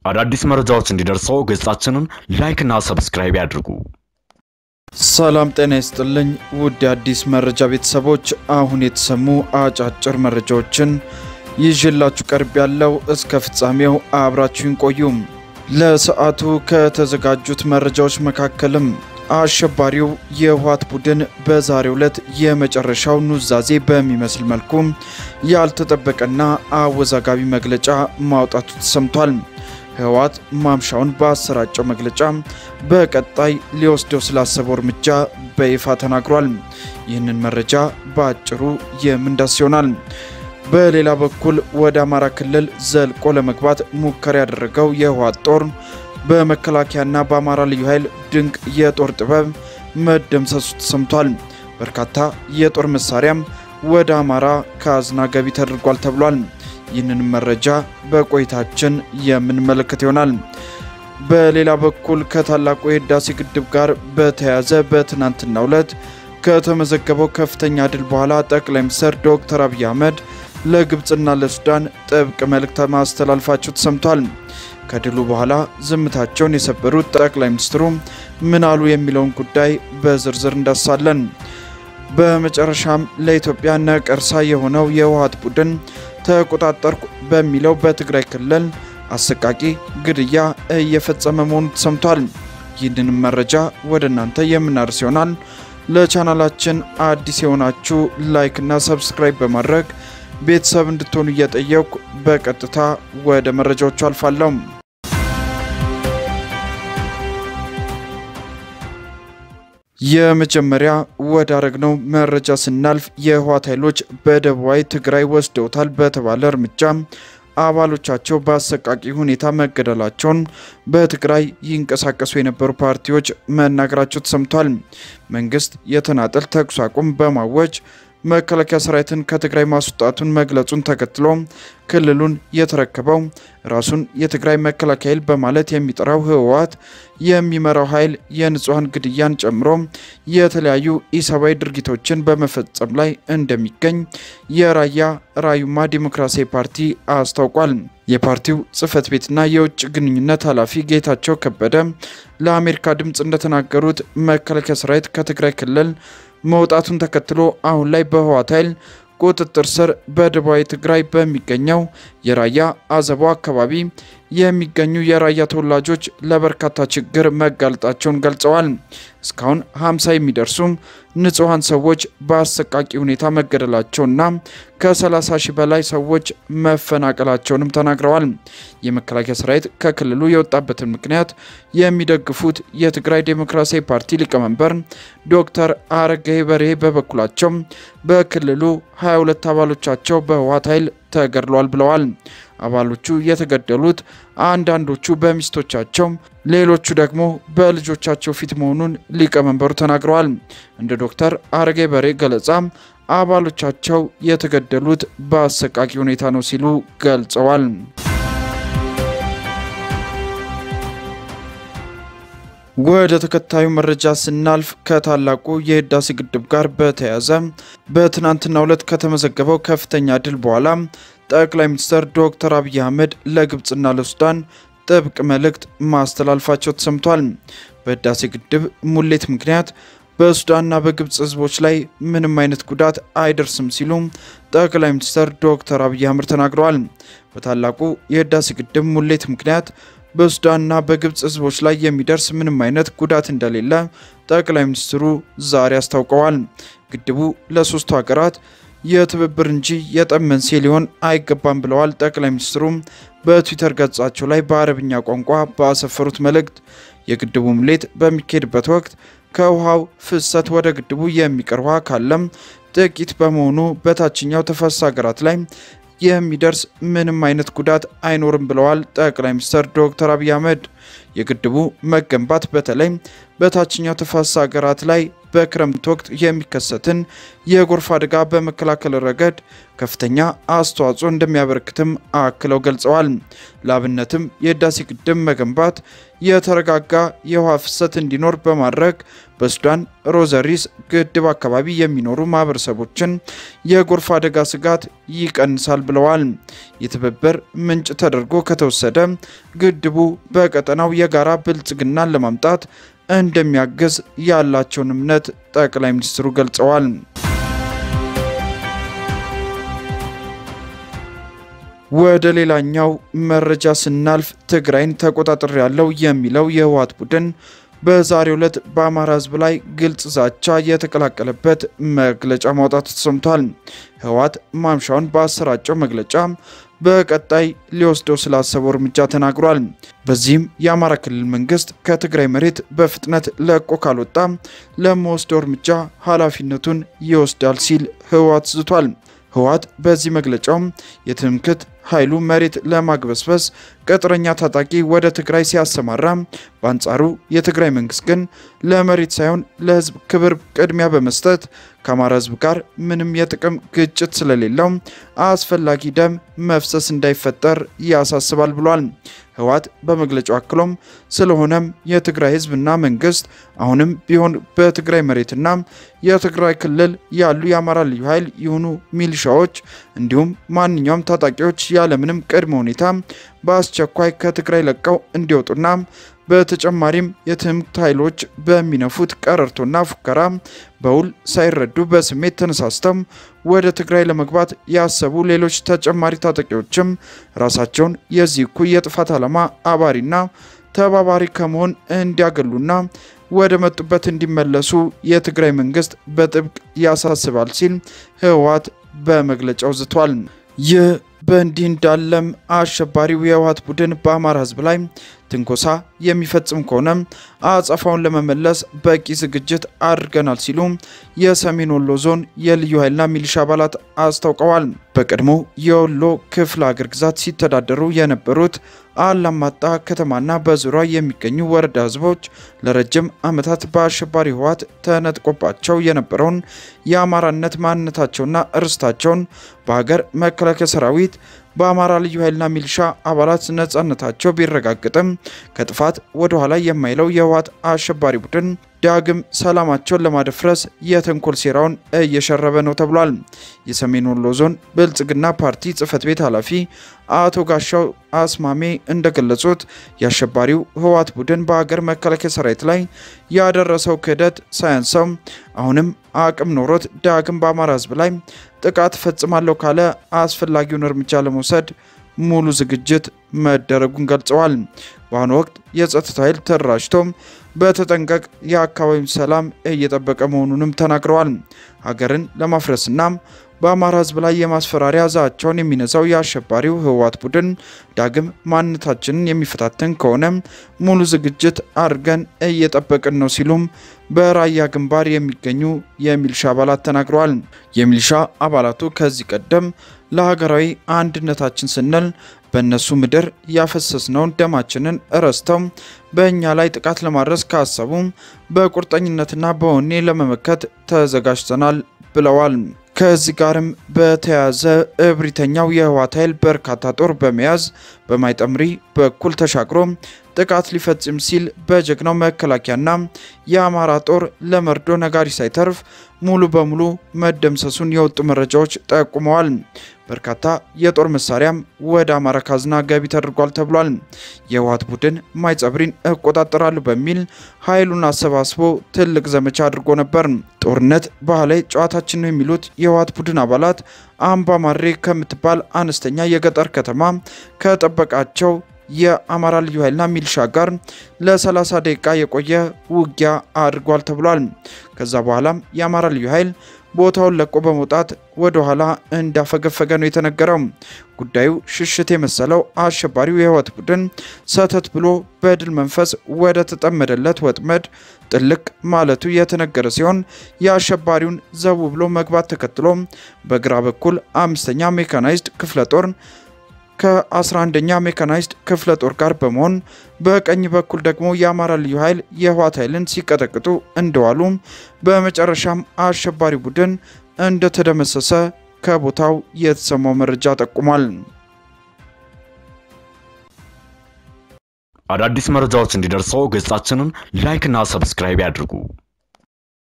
አዳዲስ መረጃዎች እንዲደርሰው ገጻችንን ላይክና ሰብስክራይብ ያድርጉ። ሰላም ጤና ይስጥልኝ ውድ የአዲስ መረጃ ቤተሰቦች፣ አሁን የተሰሙ አጫጭር መረጃዎችን ይዤላችሁ ቀርብ ያለው እስከ ፍጻሜው አብራችሁን ቆዩም። ለሰዓቱ ከተዘጋጁት መረጃዎች መካከልም አሸባሪው የህወሓት ቡድን በዛሬው ዕለት የመጨረሻው ኑዛዜ በሚመስል መልኩ ያልተጠበቀና አወዛጋቢ መግለጫ ማውጣቱ ተሰምቷል። ህወሓት ማምሻውን በአሰራጨው መግለጫ በቀጣይ ሊወስደው ስላሰበው እርምጃ በይፋ ተናግሯል። ይህንን መረጃ በአጭሩ የምንዳስ ይሆናል። በሌላ በኩል ወደ አማራ ክልል ዘልቆ ለመግባት ሙከራ ያደረገው የህወሓት ጦር በመከላከያና በአማራ ልዩ ኃይል ድንቅ የጦር ጥበብ መደምሰሱ ተሰምቷል። በርካታ የጦር መሳሪያም ወደ አማራ ካዝና ገቢ ተደርጓል ተብሏል። ይህንን መረጃ በቆይታችን የምንመለከት ይሆናል። በሌላ በኩል ከታላቁ የህዳሴ ግድብ ጋር በተያያዘ በትናንትናው ዕለት ከተመዘገበው ከፍተኛ ድል በኋላ ጠቅላይ ሚኒስትር ዶክተር አብይ አህመድ ለግብፅና ለሱዳን ጥብቅ መልእክት ማስተላለፋቸው ተሰምቷል። ከድሉ በኋላ ዝምታቸውን የሰበሩት ጠቅላይ ሚኒስትሩ ምን አሉ የሚለውን ጉዳይ በዝርዝር እንዳሳለን። በመጨረሻም ለኢትዮጵያ ነቀርሳ የሆነው የህወሓት ቡድን ተቆጣጠርኩ በሚለው በትግራይ ክልል አሰቃቂ ግድያ እየፈጸመ መሆኑ ተሰምቷል። ይህንንም መረጃ ወደ እናንተ የምናደርስ ይሆናል። ለቻናላችን አዲስ የሆናችሁ ላይክና ሰብስክራይብ በማድረግ ቤተሰብ እንድትሆኑ እየጠየኩ በቀጥታ ወደ መረጃዎቹ አልፋለሁ። የመጀመሪያ ወዳረግነው መረጃ ስናልፍ የህወሓት ኃይሎች በደቡባዊ ትግራይ ወስደውታል በተባለ እርምጃ አባሎቻቸው በአሰቃቂ ሁኔታ መገደላቸውን በትግራይ ይንቀሳቀሱ የነበሩ ፓርቲዎች መናገራቸው ተሰምቷል። መንግስት የተናጠል ተኩስ አቁም በማወጅ መከላከያ ሰራዊትን ከትግራይ ማስወጣቱን መግለጹን ተከትሎ ክልሉን የተረከበው ራሱን የትግራይ መከላከያ ኃይል በማለት የሚጠራው ህወሓት የሚመራው ኃይል የንጹሐን ግድያን ጨምሮ የተለያዩ ኢሰብአዊ ድርጊቶችን በመፈጸም ላይ እንደሚገኝ የራያ ራዩማ ዲሞክራሲያዊ ፓርቲ አስታውቋል። የፓርቲው ጽህፈት ቤትና የውጭ ግንኙነት ኃላፊ ጌታቸው ከበደ ለአሜሪካ ድምፅ እንደተናገሩት መከላከያ ሰራዊት ከትግራይ ክልል መውጣቱን ተከትሎ አሁን ላይ በህወሓት ኃይል ቁጥጥር ስር በደቡባዊ ትግራይ በሚገኘው የራያ አዘቦ አካባቢ የሚገኙ የራያ ተወላጆች ለበርካታ ችግር መጋለጣቸውን ገልጸዋል። እስካሁን 50 የሚደርሱ ንጹሐን ሰዎች በአሰቃቂ ሁኔታ መገደላቸውና ከ30 ሺህ በላይ ሰዎች መፈናቀላቸውንም ተናግረዋል። የመከላከያ ሰራዊት ከክልሉ የወጣበትን ምክንያት የሚደግፉት የትግራይ ዴሞክራሲያዊ ፓርቲ ሊቀመንበር ዶክተር አረጋዊ በርሄ በበኩላቸው በክልሉ 22 አባሎቻቸው በህወሓት ኃይል ተገድሏል ብለዋል። አባሎቹ የተገደሉት አንዳንዶቹ በሚስቶቻቸው ሌሎቹ ደግሞ በልጆቻቸው ፊት መሆኑን ሊቀመንበሩ ተናግረዋል። እንደ ዶክተር አረጋይ በሬ ገለጻ አባሎቻቸው የተገደሉት በአሰቃቂ ሁኔታ ነው ሲሉ ገልጸዋል። ወደ ተከታዩ መረጃ ስናልፍ ከታላቁ የህዳሴ ግድብ ጋር በተያያዘ በትናንትናው ዕለት ከተመዘገበው ከፍተኛ ድል በኋላ ጠቅላይ ሚኒስትር ዶክተር አብይ አህመድ ለግብፅና ለሱዳን ጥብቅ መልእክት ማስተላለፋቸው ተሰምቷል። በህዳሴ ግድብ ሙሌት ምክንያት በሱዳንና በግብፅ ህዝቦች ላይ ምንም አይነት ጉዳት አይደርስም ሲሉ ጠቅላይ ሚኒስትር ዶክተር አብይ አህመድ ተናግረዋል። በታላቁ የህዳሴ ግድብ ሙሌት ምክንያት በሱዳንና በግብፅ ህዝቦች ላይ የሚደርስ ምንም አይነት ጉዳት እንደሌለ ጠቅላይ ሚኒስትሩ ዛሬ አስታውቀዋል። ግድቡ ለሶስቱ ሀገራት የትብብር እንጂ የጠብ መንስኤ ሊሆን አይገባም ብለዋል። ጠቅላይ ሚኒስትሩ በትዊተር ገጻቸው ላይ በአረብኛ ቋንቋ ባሰፈሩት መልእክት የግድቡ ሙሌት በሚካሄድበት ወቅት ከውሃው ፍሰት ወደ ግድቡ የሚቀር ውሃ ካለም ጥቂት በመሆኑ በታችኛው ተፋሰስ ሀገራት ላይ የሚደርስ ምንም አይነት ጉዳት አይኖርም ብለዋል ጠቅላይ ሚኒስትር ዶክተር አብይ አህመድ። የግድቡ መገንባት በተለይ በታችኛው ተፋሰስ ሀገራት ላይ በክረምት ወቅት የሚከሰትን የጎርፍ አደጋ በመከላከል ረገድ ከፍተኛ አስተዋጽኦ እንደሚያበረክትም አክለው ገልጸዋል። ለአብነትም የህዳሴ ግድብ መገንባት የተረጋጋ የውሃ ፍሰት እንዲኖር በማድረግ በሱዳን ሮዘሪስ ግድብ አካባቢ የሚኖሩ ማህበረሰቦችን የጎርፍ አደጋ ስጋት ይቀንሳል ብለዋል። የትብብር ምንጭ ተደርጎ ከተወሰደ ግድቡ በቀጠናው የጋራ ብልጽግናን ለማምጣት እንደሚያግዝ ያላቸውን እምነት ጠቅላይ ሚኒስትሩ ገልጸዋል። ወደ ሌላኛው መረጃ ስናልፍ ትግራይን ተቆጣጠር ያለው የሚለው የህወሓት ቡድን በዛሬው ዕለት በአማራ ህዝብ ላይ ግልጽ ዛቻ የተቀላቀለበት መግለጫ ማውጣቱ ተሰምቷል። ህወሓት ማምሻውን በአሰራጨው መግለጫ በቀጣይ ሊወስደው ስላሰበው እርምጃ ተናግሯል። በዚህም የአማራ ክልል መንግስት ከትግራይ መሬት በፍጥነት ለቆ ካልወጣ ለመወስደው እርምጃ ኃላፊነቱን ይወስዳል ሲል ህወሓት ዝቷል። ህወሓት በዚህ መግለጫውም የትምክህት ኃይሉ መሬት ለማግበስበስ ቅጥረኛ ታጣቂ ወደ ትግራይ ሲያሰማራ፣ በአንጻሩ የትግራይ መንግስት ግን ለመሬት ሳይሆን ለህዝብ ክብር ቅድሚያ በመስጠት ከአማራ ህዝብ ጋር ምንም የጥቅም ግጭት ስለሌለው አስፈላጊ ደም መፍሰስ እንዳይፈጠር ያሳስባል ብሏል። ህወሓት በመግለጫው አክሎም ስለሆነም የትግራይ ህዝብና መንግስት አሁንም ቢሆን በትግራይ መሬትና የትግራይ ክልል ያሉ የአማራ ልዩ ኃይል የሆኑ ሚሊሻዎች እንዲሁም ማንኛውም ታጣቂዎች ያለምንም ቅድመ ሁኔታ በአስቸኳይ ከትግራይ ለቀው እንዲወጡና በተጨማሪም የትምክህት ኃይሎች በሚነፉት ቀረርቶና ፉከራ በውል ሳይረዱ በስሜት ተነሳስተው ወደ ትግራይ ለመግባት ያሰቡ ሌሎች ተጨማሪ ታጣቂዎችም ራሳቸውን የዚህ እኩይ የጥፋት ዓላማ አባሪና ተባባሪ ከመሆን እንዲያገሉና ወደ መጡበት እንዲመለሱ የትግራይ መንግስት በጥብቅ ያሳስባል ሲል ህወሓት በመግለጫው ዝቷል። ይህ በእንዲህ እንዳለም አሸባሪው የህወሓት ቡድን በአማራ ህዝብ ላይ ትንኮሳ የሚፈጽም ከሆነ አጸፋውን ለመመለስ በቂ ዝግጅት አድርገናል ሲሉ የሰሜን ወሎ ዞን የልዩ ኃይልና ሚሊሻ አባላት አስታውቀዋል። በቀድሞ የወሎ ክፍለ ሀገር ግዛት ሲተዳደሩ የነበሩት አላማጣ ከተማና በዙሪያ የሚገኙ ወረዳ ህዝቦች ለረጅም ዓመታት በአሸባሪ ህወሓት ተነጥቆባቸው የነበረውን የአማራነት ማንነታቸውና ርስታቸውን በሀገር መከላከያ ሰራዊት በአማራ ልዩ ኃይልና ሚሊሻ አባላት ነጻነታቸው ቢረጋገጥም ከጥፋት ወደ ኋላ የማይለው የህወሓት አሸባሪ ቡድን ዳግም ሰላማቸውን ለማደፍረስ የተንኮል ሴራውን እየሸረበ ነው ተብሏል። የሰሜን ወሎ ዞን ብልጽግና ፓርቲ ጽህፈት ቤት ኃላፊ አቶ ጋሻው አስማሜ እንደገለጹት የአሸባሪው ህወሓት ቡድን በሀገር መከላከያ ሰራዊት ላይ ያደረሰው ክህደት ሳያንሰው አሁንም አቅም ኖሮት ዳግም በአማራ ህዝብ ላይ ጥቃት ፈጽማለሁ ካለ አስፈላጊውን እርምጃ ለመውሰድ ሙሉ ዝግጅት መደረጉን ገልጸዋል። በአሁኑ ወቅት የጸጥታ ኃይል ተደራጅቶ በተጠንቀቅ የአካባቢውን ሰላም እየጠበቀ መሆኑንም ተናግረዋል። ሀገርን ለማፍረስና በአማራ ህዝብ ላይ የማስፈራሪያ ዛቻውን የሚነዛው የአሸባሪው ህወሓት ቡድን ዳግም ማንነታችንን የሚፈታተን ከሆነ ሙሉ ዝግጅት አድርገን እየጠበቅን ነው ሲሉም በራያ ግንባር የሚገኙ የሚሊሻ አባላት ተናግረዋል። የሚሊሻ አባላቱ ከዚህ ቀደም ለሀገራዊ አንድነታችን ስንል በእነሱ ምድር ያፈሰስነውን ደማችንን እረስተው በእኛ ላይ ጥቃት ለማድረስ ካሰቡ በቁርጠኝነትና በወኔ ለመመከት ተዘጋጅተናል ብለዋል። ከዚህ ጋርም በተያያዘ እብሪተኛው የህወሓት ኃይል በርካታ ጦር በመያዝ በማይጠምሪ በኩል ተሻግሮ ጥቃት ሊፈጽም ሲል በጀግናው መከላከያና የአማራ ጦር ለመርዶ ነጋሪ ሳይተርፍ ሙሉ በሙሉ መደምሰሱን የወጡ መረጃዎች ጠቁመዋል። በርካታ የጦር መሳሪያም ወደ አማራ ካዝና ገቢ ተደርጓል ተብሏል። የህወሓት ቡድን ማይጸብሪን እቆጣጠራለሁ በሚል ኃይሉን አሰባስቦ ትልቅ ዘመቻ አድርጎ ነበር። ጦርነት ባህላዊ ጨዋታችን ነው የሚሉት የህወሓት ቡድን አባላት አምባ ማሬ ከምትባል አነስተኛ የገጠር ከተማ ከጠበቃቸው የአማራ ልዩ ኃይልና ሚሊሻ ጋር ለ30 ደቂቃ የቆየ ውጊያ አድርጓል ተብሏል። ከዛ በኋላም የአማራ ልዩ ኃይል ቦታውን ለቆ በመውጣት ወደ ኋላ እንዳፈገፈገ ነው የተነገረው። ጉዳዩ ሽሽት የመሰለው አሸባሪው የህወሓት ቡድን ሰተት ብሎ በድል መንፈስ ወደ ተጠመደለት ወጥመድ ጥልቅ ማለቱ የተነገረ ሲሆን የአሸባሪውን ዘቡ ብሎ መግባት ተከትሎ በግራ በኩል አምስተኛ ሜካናይዝድ ክፍለ ጦር ከ11ኛ ሜካናይዝድ ክፍለ ጦር ጋር በመሆን በቀኝ በኩል ደግሞ የአማራ ልዩ ኃይል የህወሓት ኃይልን ሲቀጠቅጡ እንደዋሉም በመጨረሻም አሸባሪ ቡድን እንደተደመሰሰ ከቦታው የተሰማው መረጃ ጠቁሟል። አዳዲስ መረጃዎች እንዲደርሰው ገጻችንን ላይክ እና ሰብስክራይብ ያድርጉ።